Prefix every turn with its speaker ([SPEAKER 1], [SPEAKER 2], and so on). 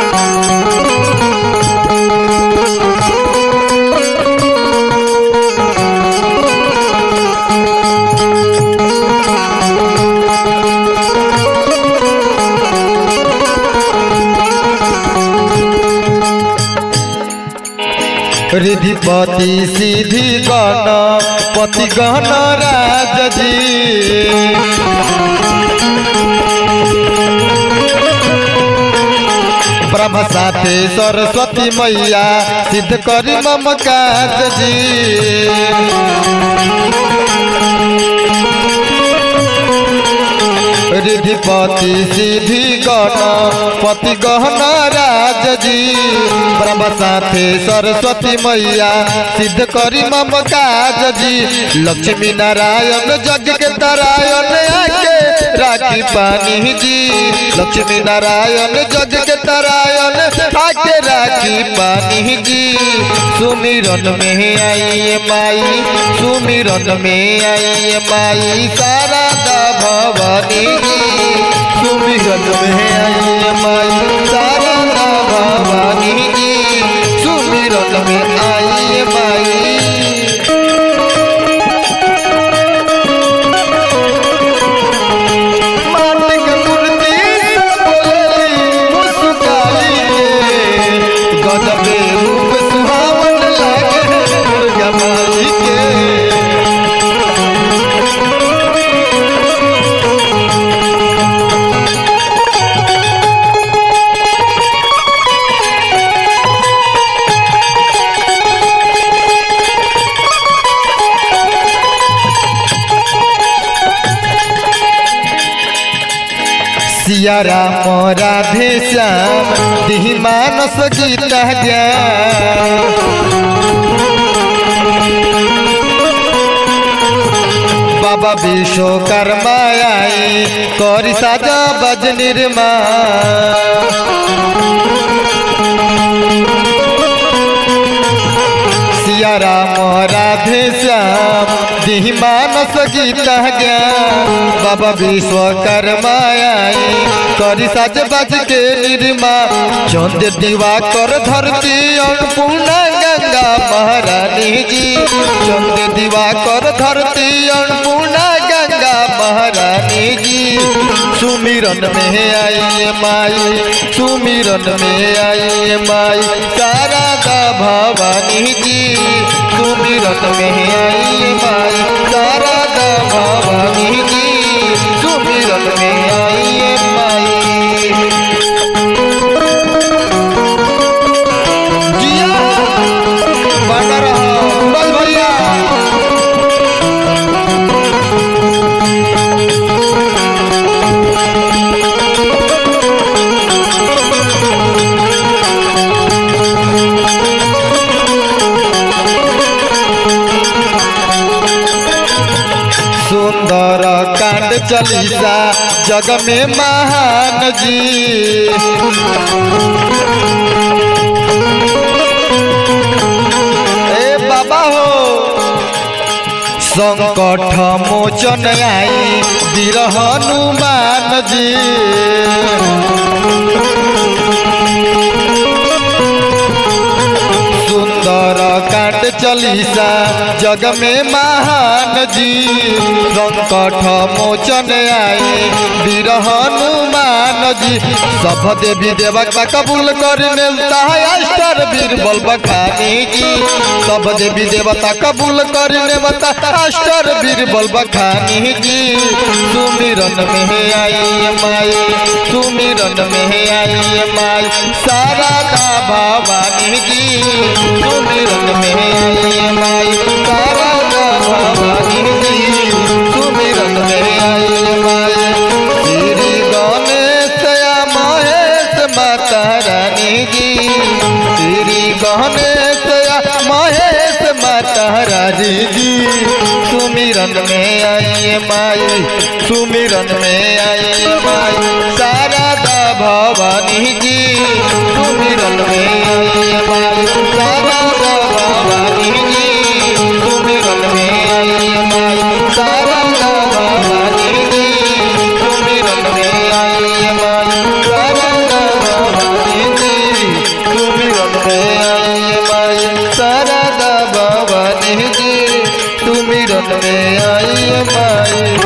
[SPEAKER 1] रिधिपति सिद्धि गण पति गण राज जी ब्रह्म साथे सरस्वती मैया सिद्ध करी मम काज जी रिधिपति सिद्धि गण पति गहन राज जी ब्रह्म साथे सरस्वती मैया सिद्ध करी मम काज जी लक्ष्मी नारायण जग के तरायण आके राखी पानी जी लक्ष्मी नारायण जग के तरायण आके राखी पानी जी सुमिरन में आई माई सुमिरन में आई माई शारदा भवानी जी सुमिरन में आई माई शारदा भवानी जी सुमिरन में आई माई माटिक मूर्ति से बोलली मुस्काई के गजबे रूप सुहावन लागे दुर्गा माई के सिया राम राधे श्याम दिहि मानस गीत ज्ञान बाबा विश्वकर्मा आई करी साजा बज निर्मा सिया राम राधे श्याम दिहि मानस गीत ज्ञान बाबा विश्वकर्मा आई करी साज बाज के निर्मा चंद दीवा कर धरती अन्नपूर्णा गंगा महारानी जी चंद दीवा कर धरती अन्नपूर्णा गंगा महारानी जी सुमिरन में आई माई सुमिरन में आई माई शारदा भवानी जी सुमिरन में आई माई शारदा भवानी जी सुमिरन में आई माई जिया बना रहा बस भैया सुंदर कांड चलीसा जग में महान जी ए बाबा हो संकट मोचन आई वीर हनुमान जी सुंदर कांड चलीसा जग में महान जी संकट मोचन आए वीर हनुमान जी सब देवी देवता कबूल कर मिलता है अष्टर वीर बल बखानी जी सब देवी देवता कबूल कर नेवता अष्टर वीर बल बखानी जी सुमिरन में आई माई सुमिरन में आई माई शारदा भवानी जी सुमिरन में आई माई शारदा भवानी जी सुमिरन में आई माई श्री गणेश महेश माता रानी जी श्री गणेश महेश माता रानी जी सुमिरन में आई माई सुमिरन में आई माई शारदा भवानी जी सुमिरन में आई माई शारदा भवानी जी सुमिरन में आई माई शारदा भवानी जी सुमिरन में आई माई शारदा भवानी जी में आई माई शारदा भवानी जी सुमिरन में आई माई